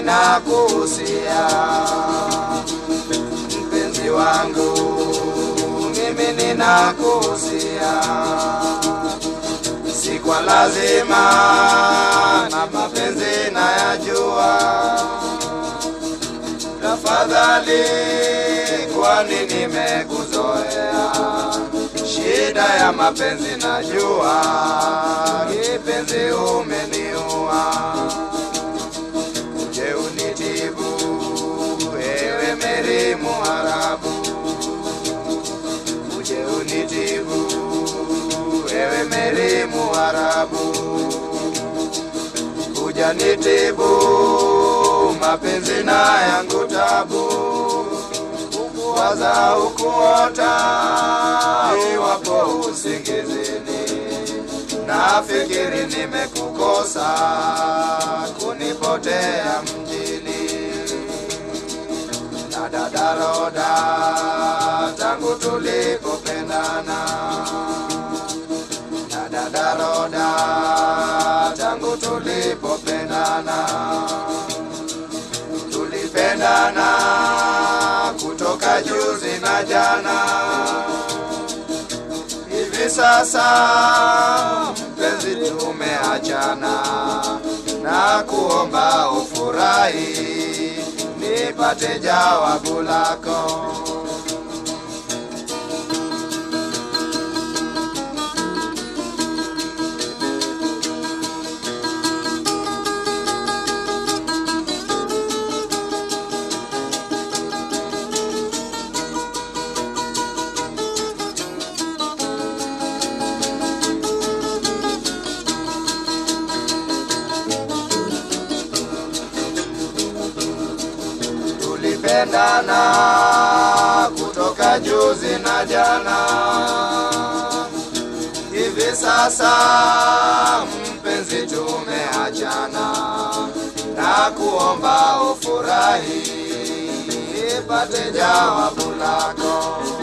ninakuhusia mpenzi wangu, mimi ninakuhusia, si kwa lazima na mapenzi nayajua. Tafadhali, kwani nimekuzoea, shida ya mapenzi najua, kipenzi umeniua uje unitibu, ewe Meri Muharabu, uje unitibu, ewe Meri Muharabu, kuja nitibu mapenzi na yangu tabu, ukuwaza ukuota, iwapo usingizini nafikiri nimekukosa kunipotea mjini na dadaroda tangu tulipopendana na dadaroda tangu tulipopendana tulipendana kutoka juzi na jana hivi sasa mpenzi, tumeachana na kuomba ufurahi, nipate jawabu lako. tulipendana kutoka juzi na jana, hivi sasa mpenzi, tumeachana na kuomba ufurahi, nipate jawabu lako.